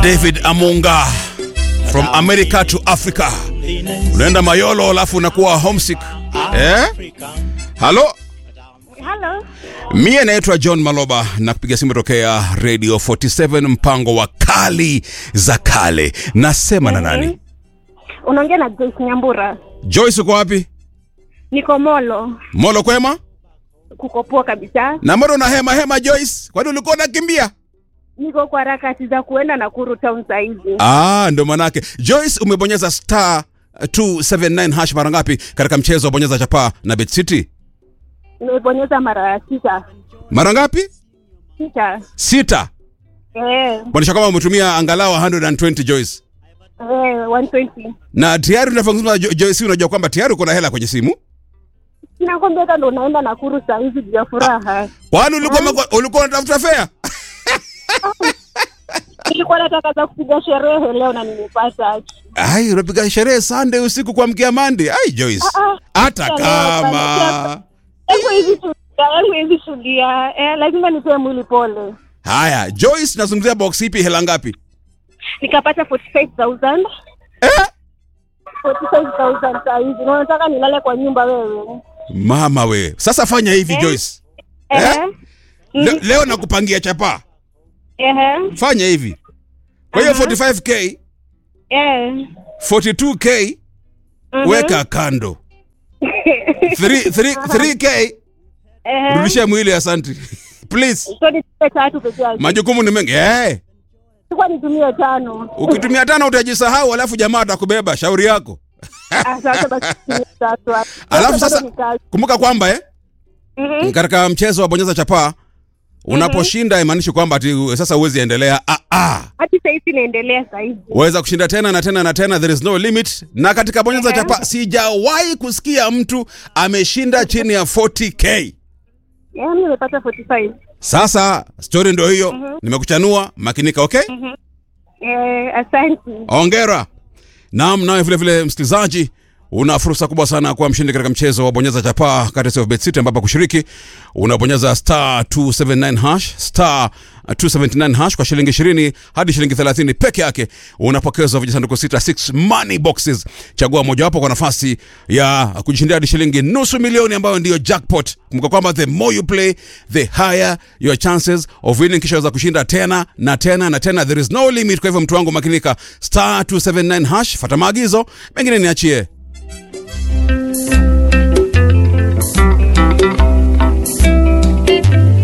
David Amunga from America to Africa. Unaenda Mayolo alafu unakuwa homesick. Eh? Halo? Halo. Mie naitwa John Maloba na kupiga simu tokea Radio 47 mpango wa kali za kale. Nasema na nani? Unaongea na Joyce Nyambura. Joyce uko wapi? Niko Molo. Molo kwema? Kuko poa kabisa. Na mbona una hema hema Joyce? Kwani ulikuwa unakimbia? Niko kwa harakati za kuenda Nakuru town saizi. Ah, ndo manake. Joyce umebonyeza star 279 hash mara ngapi katika mchezo wa bonyeza chapaa na Bet City? Nimebonyeza mara sita. Mara ngapi? Sita. Sita. Eh, Maanisha kwamba umetumia angalau 120 Joyce. eh 120. Na tayari unavyozungumza Jo- Joyce, unajua kwamba tayari uko na hela kwenye simu? Nakwambia hata ndo unaenda Nakuru saizi juu ya furaha. Kwani ulikuwa umeko- ulikuwa unatafuta fare? Nilikuwa nataka za kupiga sherehe leo na nimepata. Ai, unapiga sherehe Sunday usiku kuamkia Monday. Ai Joyce. Ah, Hata Leo, kama Hebu hivi tulia, hebu hivi tulia. Eh, lazima nitoe mwili pole. Haya, Joyce nazungumzia box ipi hela ngapi? Nikapata 45000. Eh? 45000 saizi. Na unataka nilale kwa nyumba wewe? Mama we. Sasa fanya hivi Eh? Joyce. Eh? Eh? Le, Mm. leo nakupangia chapaa. Ehe. Fanya hivi. Kwa hiyo Aha. 45k, Eh. 42k Mhm. weka kando. 3 3 3k Ehe. rudisha mwili asante. Please. So nitumie tatu peke yake. Majukumu ni mengi. Eh. Sikuwa nitumie tano. Ukitumia tano utajisahau alafu jamaa atakubeba. Shauri yako. Ah, Sasa basi nitumie tatu. Alafu Bado sasa ni kazi. kumbuka kwamba eh Mhm. katika mchezo wa bonyeza chapaa unaposhinda haimaanishi kwamba ati sasa huwezi endelea. Ah, ah. Hadi saizi naendelea saizi. waweza kushinda tena na tena na tena, there is no limit. Na katika bonyeza Ehe. chapa sijawahi kusikia mtu ameshinda chini ya 40k. Yaani nimepata 45. Sasa story ndio hiyo, nimekuchanua, makinika. Okay, Eh, asante. ongera. Naam, nawe vile vile msikilizaji una fursa kubwa sana kuwa mshindi katika mchezo wa bonyeza chapaa kati ya Bet City, ambapo kushiriki unabonyeza star 279 hash star 279 hash kwa shilingi 20 hadi shilingi 30 peke yake, unapokezwa vijisanduku sita 6 money boxes. Chagua mojawapo kwa nafasi ya kujishindia hadi shilingi nusu milioni ambayo ndiyo jackpot. Kumbuka kwamba the more you play the higher your chances of winning, kisha weza kushinda tena na tena na tena, there is no limit. Kwa hivyo mtu wangu makinika, star 279 hash, fata maagizo mengine niachie